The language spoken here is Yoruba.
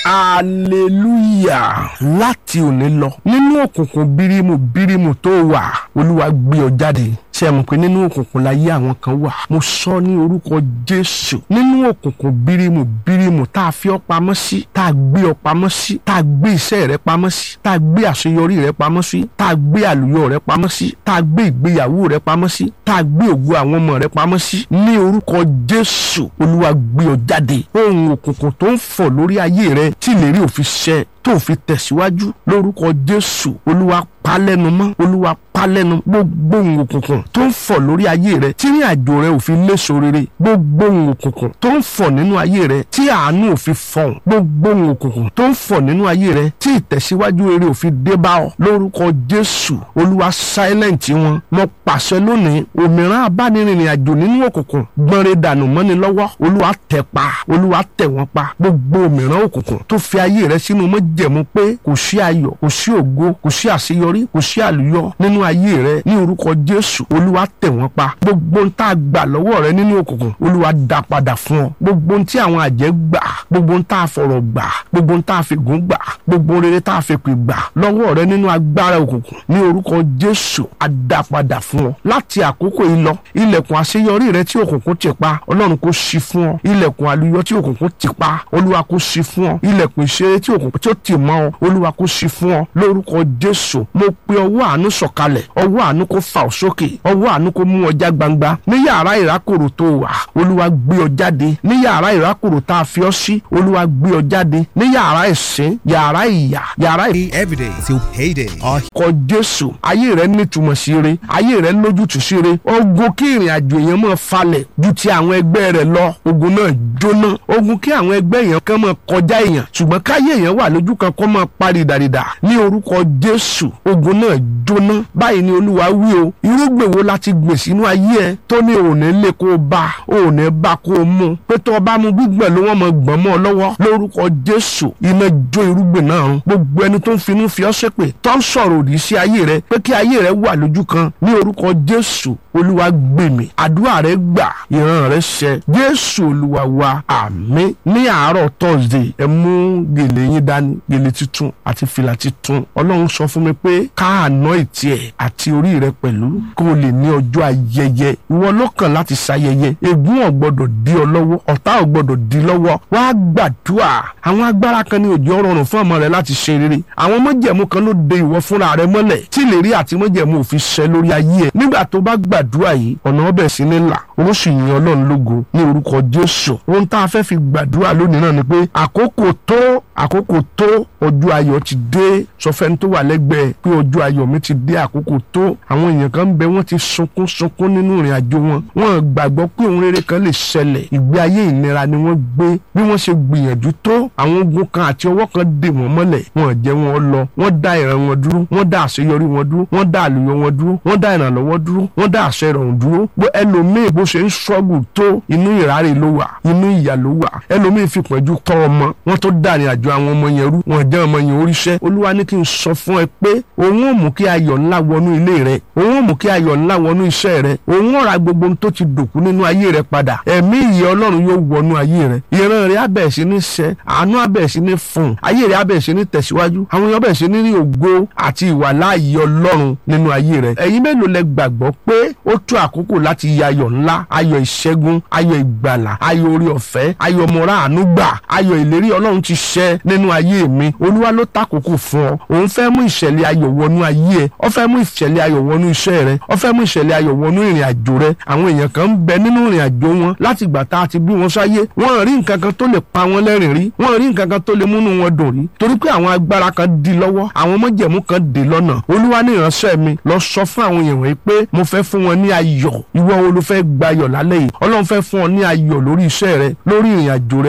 hallelujah láti òní lọ nínú òkùnkùn bírímù bírímù tó wà olúwa gbé ọ jáde ṣe mọ̀ pé nínú òkùnkùn láyé àwọn kan wà mo sọ ní orúkọ jésù nínú òkùnkùn bírímù bírímù tá a fi ọ pamọ́ sí tá a gbé ọ pamọ́ sí tá a gbé iṣẹ́ rẹ pamọ́ sí tá a gbé àṣeyọrí rẹ pamọ́ sí tá a gbé àlùyọ rẹ pamọ́ sí tá a gbé ìgbéyàwó rẹ pamọ́ sí tá a gbé ògo àwọn ọmọ rẹ pamọ́ sí ní orúkọ jésù olúwa gbé ọ jáde ohun òkùnkùn tó ń fọ̀ lórí ayé rẹ tí ìlérí òfin ṣẹ tó fi tẹ̀síwájú lórúkọ jésù olúwa palẹ́nu mọ́ olúwa palẹ́nu gbogbo ohun òkùnkùn tó ń fọ̀ lórí ayé rẹ tí ní àjò rẹ ò fi léso rere gbogbo ohun òkùnkùn tó ń fọ̀ nínú ayé rẹ tí àánú ò fi fọ̀hún gbogbo ohun òkùnkùn tó ń fọ̀ nínú ayé rẹ tí ìtẹ̀síwájú rere ò fi dé bá ọ lórúkọ jésù olúwa silent wọn mo pàṣẹ lónìí òmìrán abánirìnrìn àjò nínú òkùnkùn gbọ́nre dànù mọ́ni lọ́wọ́ olúwa tẹ̀ pa olúwa tẹ̀ wọ́n pa gbogbo òmìrán òkùnkùn tó fi ayé rẹ sínú mọ́jẹ̀mú pé kò sí ayọ̀ kò sí ògo kò sí àṣeyọrí kò sí àlùyọ nínú ayé rẹ ní orúkọ jésù olúwa tẹ̀ wọ́n pa gbogbo ń tá a gbà lọ́wọ́ rẹ nínú òkùnkùn olúwa dá padà fún ọ gbogbo ń tí àwọn àjẹ́ gbà gbogbo ń tá a fọ̀rọ̀ gbà gbogbo ń tá a fi gùn gbà gbogbo rere tá a fi pè gbà lọ́wọ́ rẹ nínú agbára òkùnkùn ní orúkọ jésù a dá padà fún ọ láti àkókò yìí lọ ilẹ̀kùn àṣeyọrí rẹ tí òkùnkùn ti pa ọlọ́run kò ṣí fún ọ ilẹ̀kùn àlùyọ tí òkùnkùn ti pa olúwa kò ṣí fún ọ ilẹ̀kùn ìṣeré tí òkùnkùn tí ó ti mọ́ ọ olúwa kò ṣí fún ọ lórúkọ jésù mo pe ọwọ́ àánú sọ̀kalẹ̀ ọwọ́ àánú kò fà ọ́ sókè ọwọ́ àánú kò mú ọjà gbangba ní yàrá ìrákòrò tó wà olúwa gbé ọ jáde ní yàrá ìrákòrò tá a fi ọ sí olúwa gbé ọ jáde ní yàrá ìsín yàrá ìyà yàrá ì every day till payday. Our kọ jésù ayé rẹ nítumọ̀ sí re ayé rẹ lójútùú sí re ogun kí ìrìn àjò èèyàn máa falẹ̀ ju ti àwọn ẹgbẹ́ rẹ lọ ogun náà jóná ogun kí àwọn ẹgbẹ́ èèyàn kan máa kọjá èèyàn ṣùgbọ́n káyé èèyàn wà lójú kan kó máa parí dàrídà ní orúkọ jésù ogun náà jóná báyìí ni olúwa wí o irúgbìn wo láti gbìn sínú ayé ẹ tó ní òní lè kó o bá òní bá kó o mú pé tó o bá mu gbígbọ̀n ló wọ́n mọ gbọ̀n mọ́ ọ lọ́wọ́ lórúkọ jésù iná jó irúgbìn náà run gbogbo ẹni tó ń finú fi ọ́ ṣépè tó ń sọ̀rọ̀ òdì sí ayé rẹ pé kí ayé rẹ wà lójú kan ní orúkọ jésù olúwa gbèmí àdúrà rẹ gbà ìran rẹ ṣẹ jésù olúwa wa àmín ní àárọ̀ thursday ẹ mú gèlè yín dání gèlè tuntun àti fìlà tuntun ọlọ́run sọ fún mi pé ká àná ìtì ẹ̀ àti orí rẹ pẹ̀lú kó o lè ní ọjọ́ ayẹyẹ ìwọ lọ́kàn láti ṣayẹyẹ ègún ò gbọ́dọ̀ dí ọ lọ́wọ́ ọ̀tá ò gbọ́dọ̀ dí lọ́wọ́ wàá gbàdúrà àwọn agbára kan ní òjò rọrùn fún ọmọ rẹ láti ṣe rere àwọn mọ́jẹ̀mú kan ló de ìwọ fúnra rẹ mọ́lẹ̀ tí ìlérí àti mọ́jẹ̀mú òfin ṣẹ lórí ayé ẹ̀ nígbà tó bá gbàdúrà yìí ọ̀nà ọbẹ̀ sí ní là ó sì yin ọlọ́run lógo ní orúkọ jésù ohun tá a fẹ́ fi gbàdúrà lónìí náà ni pé àkókò tó àkókò tó ọjọ́ ayọ̀ ti dé sọfẹ́ni tó wà lẹ́gbẹ̀ẹ́ pé ọjọ́ ayọ̀ mi ti dé àkókò tó àwọn èèyàn kan ń bẹ wọ́n ti sunkún sunkún nínú ìrìn àjò wọn wọ́n gbàgbọ́ pé ohun rere kan lè ṣẹlẹ̀ ìgbé ayé ìnira ni wọ́n gbé bí wọ́n ṣe gbìyànjú tó àwọn ogun kan àti ọwọ́ kan dè wọ́n mọ́lẹ̀ wọ́n jẹ́ wọn lọ wọ́n dá ìran wọn dúró wọ́n dá àṣeyọrí wọn dúró wọ́n dá àlùyọ wọn dúró wọ́n dá ìrànlọ́wọ́ dúró wọ́n dá àṣẹ ìrọ̀rùn dúró bó ẹlòmíì bó ṣe ń ṣọ́gù tó inú ìráre ló wà inú ìyà ló wà ẹlòmíì fi pọ̀jù tọ́ ọmọ wọ́n tó dá ìrìn àjò àwọn ọmọ yẹn rú wọ́n jẹ́ ọmọ yẹn oríṣẹ́ olúwa ní kí n sọ fún ẹ pé òun ò mú kí ayọ̀ ńlá wọnú ilé rẹ òun ò mú kí ayọ̀ ńlá wọnú iṣẹ́ rẹ òun ò ra gbogbo ohun tó ti dòkú nínú ayé rẹ padà ẹ̀mí ìyẹ́ ọlọ́run yóò wọnú ayé rẹ ìran rẹ á bẹ̀rẹ̀ sí ní ṣẹ àánú á bẹ̀rẹ̀ sí ní fún ayé rẹ á bẹ̀rẹ̀ sí ní tẹ̀síwájú àwọn èèyàn bẹ̀rẹ̀ sí ní rí ògo àti ìwàláàyè ọlọ́run nínú ayé rẹ ẹ̀yin mélòó lẹ gbàgbọ́ pé ó tó àkókò láti ya ayọ̀ ńlá ayọ̀ ìṣẹ́gun ayọ̀ ìgbàlà ayọ̀ orí ọ̀fẹ́ ayọ̀ mọ̀ra àánú gbà ayọ̀ ìlérí ọlọ́run ti ṣẹ nínú ayé mi olúwa ló tàkókò fún ọ òun fẹ́ mú ìṣẹ̀lẹ̀ ayọ̀ wọnú ayé ẹ ó fẹ́ mú ìṣẹ̀lẹ̀ ayọ̀ wọnú iṣẹ́ rẹ ó fẹ́ mú ìṣẹ̀lẹ̀ ayọ̀ wọnú ìrìn àjò rẹ àwọn èèyàn kan ń bẹ nínú ìrìn àjò wọn láti ìgbà tá a ti bí wọn sáyé wọn rí nǹkan kan tó lè pa wọn lẹ́rìn rí wọn rí nǹkan kan tó lè múnú wọn dùn rí torí pé àwọn agbára kan di lọ́wọ́ àwọn mọ́jẹ̀mú kan dè lọ́nà olúwa ní ìránṣẹ́ mi lọ sọ fún àwọn èèyàn wọ̀nyí pé mo fẹ́ fún wọn ní ayọ̀ ìwọ wo ló fẹ́ gbayọ̀ lálẹ́ yìí ọlọ́run fẹ́ fún ọ ní ayọ̀ lórí iṣẹ́ rẹ lórí ìrìn àjò rẹ